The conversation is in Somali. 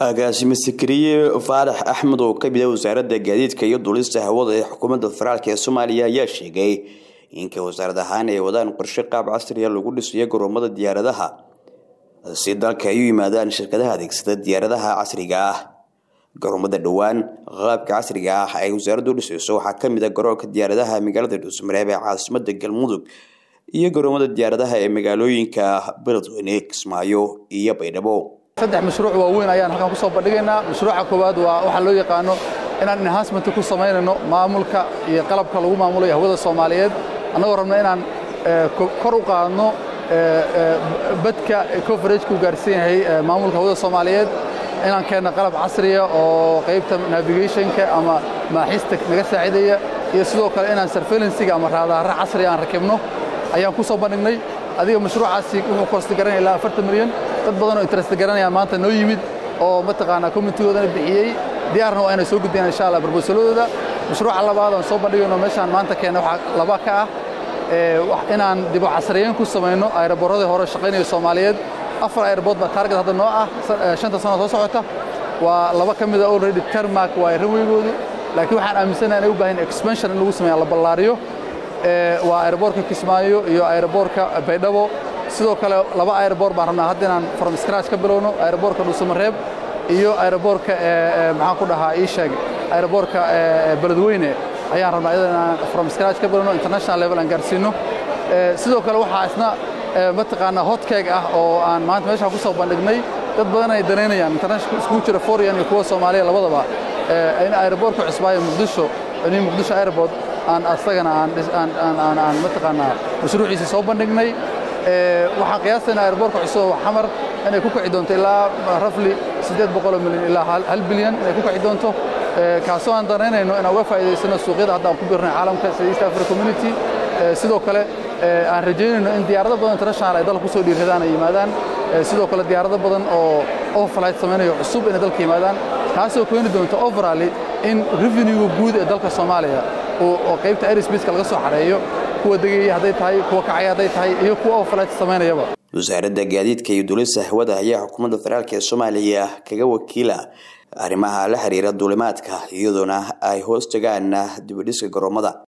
agaasime sakariye faarax axmed oo kamid ah wasaaradda gaadiidka iyo duulista hawada ee xukuumadda federaalk ee soomaaliya ayaa sheegay inka wasaarad ahaan ay wadaan qorshe qaab casriya lagu dhisayo garoomada diyaaradaha si dalka ay u yimaadaan shirkadaha adeegsada diyaaradaha casriga ah garoomada dhowaan qaabka casriga ah ay wasaaraddu dhisayso waxaa kamid a garoonka diyaaradaha magaalada dhuusmareeb ee caasimada galmudug iyo garoomada diyaaradaha ee magaalooyinka beledweyne kismaayo iyo baydhabo saddex mashruuc waaweyn ayaan halkan ku soo bandhigaynaa mashruuca koowaad waa waxaa loo yaqaano inaan enhancement ku samaynayno maamulka iyo qalabka lagu maamulayo hawada soomaaliyeed annagoo rabna inaan kor u qaadno badka coverageka u gaarsiin yahay maamulka hawada soomaaliyeed inaan keenno qalab casriya oo qaybta navigationka ama maaxista naga saacidaya iyo sidoo kale inaan surveillansiga ama raadaara casriya aan rakibno ayaan ku soo bandhignay adiga mashruucaasi wuxuu korsta garanaya ilaa afartan milyan dad badan oo interest garanayaan maanta noo yimid oo mataqaanaa communitigoodana bixiyey diyaarna waa inay soo gudbiyaan insha allah barbosaladooda mashruuca labaad aan soo bandhigayno meeshaan maanta keena waxaa laba ka ah inaan dibu casriyeyn ku samayno ayraboorradii hore shaqaynaya soomaaliyeed afar ayrabood baa taarget hadda noo ah shanta sano soo socota waa laba ka mida already termark waa ranweygoodu laakiin waxaan aaminsanaha inay u baahan expansion in lagu sameeya la ballaariyo waa aeroboorka kismaayo iyo aeroboorka baydhabo sidoo kale laba aeroboor baan rabnaa hadda inaan from scratch ka bilowno aeroboorka dhuusamareeb iyo aeroboorka maxaan ku dhahaa ii sheeg aeroboorka beledweyne ayaan rabnaa iyada inaan from scratch ka bilowno international level aan gaarsiino sidoo kale waxaa isna mataqaanaa hotcake ah oo aan maanta meeshaan ku soo bandhignay dad badan ay danaynayaan international iskugu jira foreign iyo kuwa soomaaliya labadaba in aeroboorka cusbaayo muqdisho in muqdisho airport aan asagana aan mataqaanaa mashruuciisa soo bandhignay waxaan qiyaastaynaa airboorka cusub xamar inay ku kici doonto ilaa rafli siddeed boqoloo milyan ilaa hal bilyan inay ku kici doonto kaasoo aan danaynayno inaan uga faa'iidaysano suuqyada hadda aan ku birnay caalamka sida east africa community sidoo kale aan rajaynayno in diyaarado badan international ay dalka kusoo dhiiradaan ay yimaadaan sidoo kale diyaarado badan oo overflight samaynayo cusub inay dalka yimaadaan taasoo keeni doonto overally in revenuega guud ee dalka soomaaliya oo qaybta airsbaceka laga soo xareeyo kuwa degaya hadday tahay kuwa kacaya hadday tahay iyo kuwa overflight samaynayaba wasaaradda gaadiidka iyo duulista hawada ayaa xukuumadda federaalk ee soomaaliya kaga wakiila arrimaha la xiriira duulimaadka iyadoona ay hoos tagaan dibidhiska garoomada